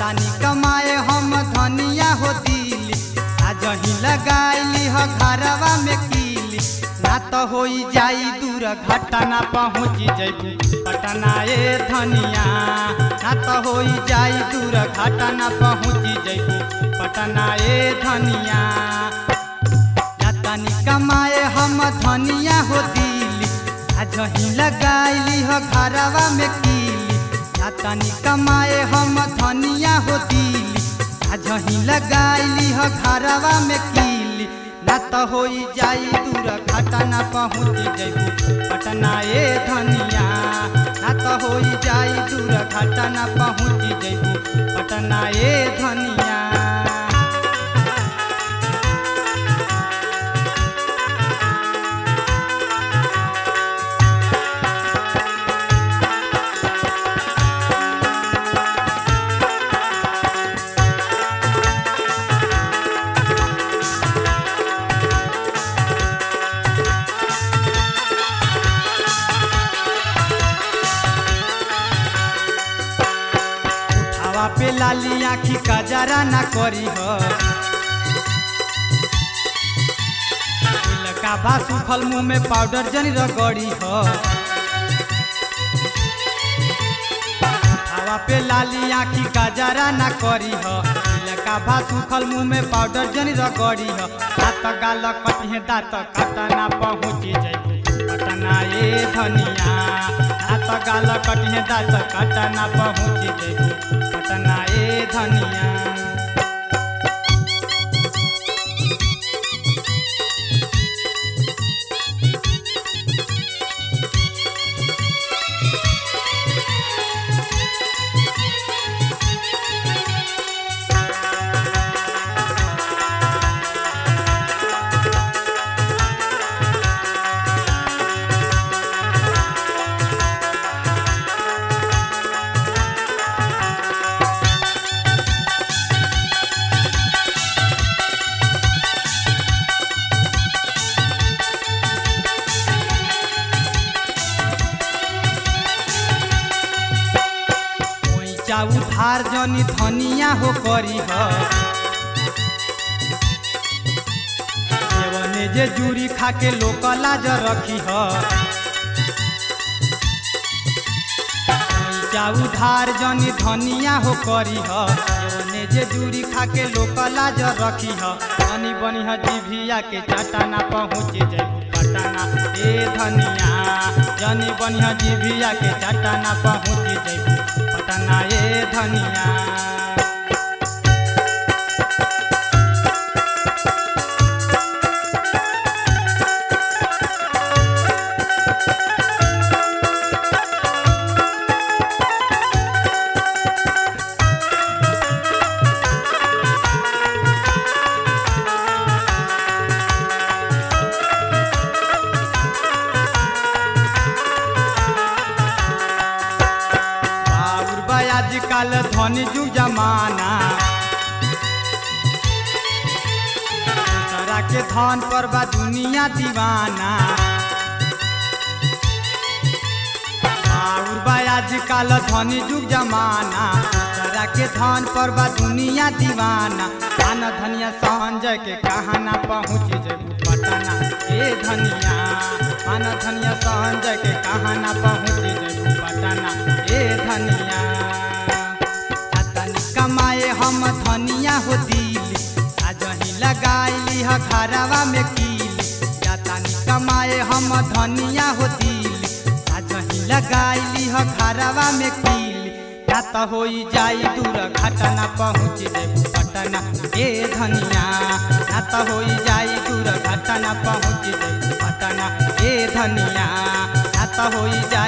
जातानी कमाए हम धनिया हो दिली साजही लगाइली ह घरवा में कीली ना तो होई जाई दूर घटना पहुँची जैबू पटना ए धनिया ना तो होई जाई दूर घटना पहुँची जैबू पटना ए धनिया जातानी कमाए हम धनिया हो दिली साजही लगाइली ह घरवा में कीली जातानी कमाए हम धनिया हो दिली साजही लगाइली ह घरवा में कीली ना तो होई जाई दूर घटना पहुँची जैबू पटना ए धनिया ना तो होई जाई दूर घटना पहुँची जैबू पटना ए धनिया हवा पे लाली आखी कजरा ना करी हो का बा सुखल मुंह में पाउडर जनी रगड़ी हो हवा पे लाली आखी कजरा ना करी हो का बा सुखल मुंह में पाउडर जनी रगड़ी हो दांत गाल कटिहे दांत कटना पहुँची जैबू पटना ए धनिया दांत गाल कटिहे दांत कटना पहुँची जैबू पटना ए धनिया पैसा उधार जनी धनिया हो करी हो जेवने जे जूरी खाके लोक लाज रखी हो पैसा उधार जनी धनिया हो करी हो जेवने जे जूरी खाके लोक लाज रखी हो धनी बनी ह जीभिया के चटाना पहुँच जैबू पटना ए धनिया जनी बनी ह जीभिया के चटाना पहुँच जैबू पटना ए धनिया बाबुर भाई आजकल धनी जू जमाना दूसरा के धन पर बा दुनिया दीवाना बाबुर भाई आजकल धनी जुग जमाना दूसरा के धन पर बा दुनिया दीवाना आना धनिया संजय के कहाना पहुँच जेबू पटना ए धनिया आना धनिया संजय के कहाना पहुँच जेबू पटना ए धनिया तनी कमाए हम धनिया हो दिली साजही लगाइली ह घरवा में कीली जातानी कमाए हम धनिया हो दिली साजही लगाइली ह घरवा में कीली या तो होई जाई दूर घटना पहुँच जेबू पटना ए धनिया या तो होई जाई दूर घटना पहुँच जेबू पटना ए धनिया या तो होई जाई